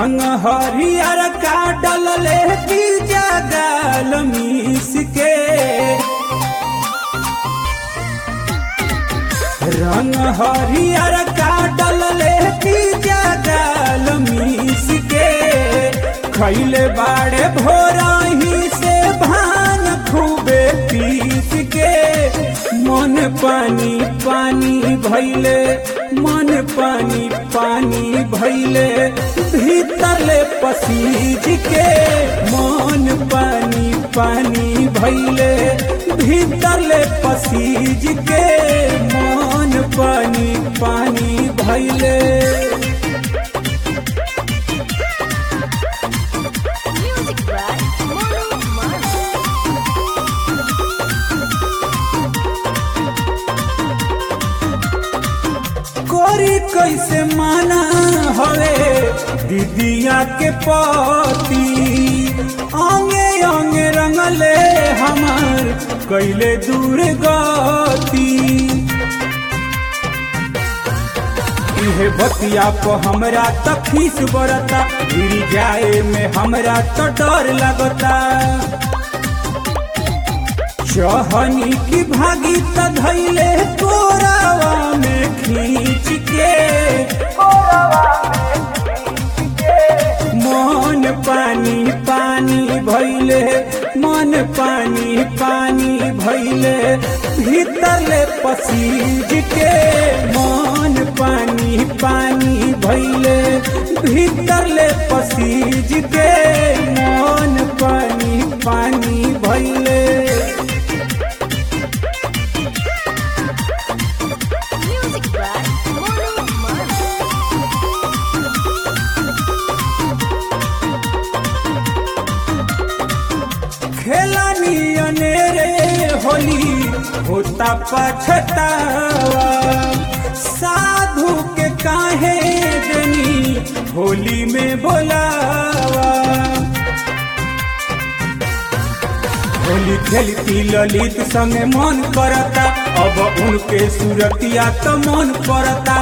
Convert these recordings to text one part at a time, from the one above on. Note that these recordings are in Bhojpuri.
रंग हरियर का डलले की जगल मीस के रंग हरियर का डलले की जगल मीस के खैले बाड़े भोरही से भान खूबे पीस के मन पानी पानी भैले मन पानी पानी भैले भीतरले पसीज के मन पानी पानी भैले भीतरले पसीज के मन पानी पानी भैले Music by Monu Manu. कोरी कैसे माना हवे दीदिया के पति अंगे अंगे रंगले हमार कैले दूर गति इहे बतिया को हमरा त खीस बरता गिर जाए में हमरा तो डर लगता चहनी की भागी त धैले कोरावा में खींच के मन पानी पानी भैले मन पानी पानी भैले भीतरले पसीज के मन पानी पानी भैले भीतरले पसीज के मन पानी पानी भैले Music by Monu Manu. खेलानी अनेरे होली होता पछतावा साधु के काहे देनी होली में बोलावा होली खेलती ललित संगे मन करता अब उनके सूरतिया तो मन पड़ता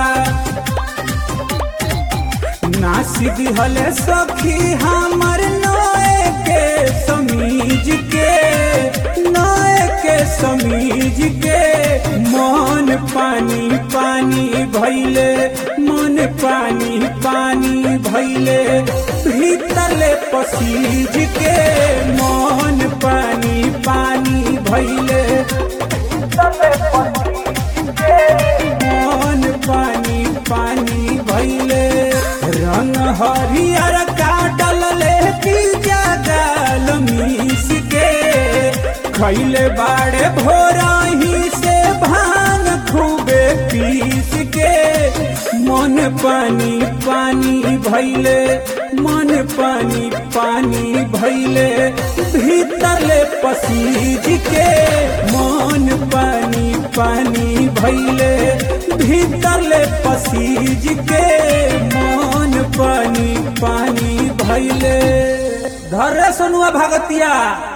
नासिद हले सखी हमर नए के समीज के नए के समीज के मन पानी पानी भैले मन पानी पानी भैले भीतरले पसीज के मन पानी पानी भैले मन पानी पानी भैले रंग हरियर का डलले की जगल मीस के खैले बाड़े भोरही से भांग खूबे पीस के मन पानी पानी भैले मन पानी पानी भैले भीतरले पसीज के मन पानी पानी भैले भीतरले पसीज के मन पानी पानी भैले धरे सोनुआ भगतिया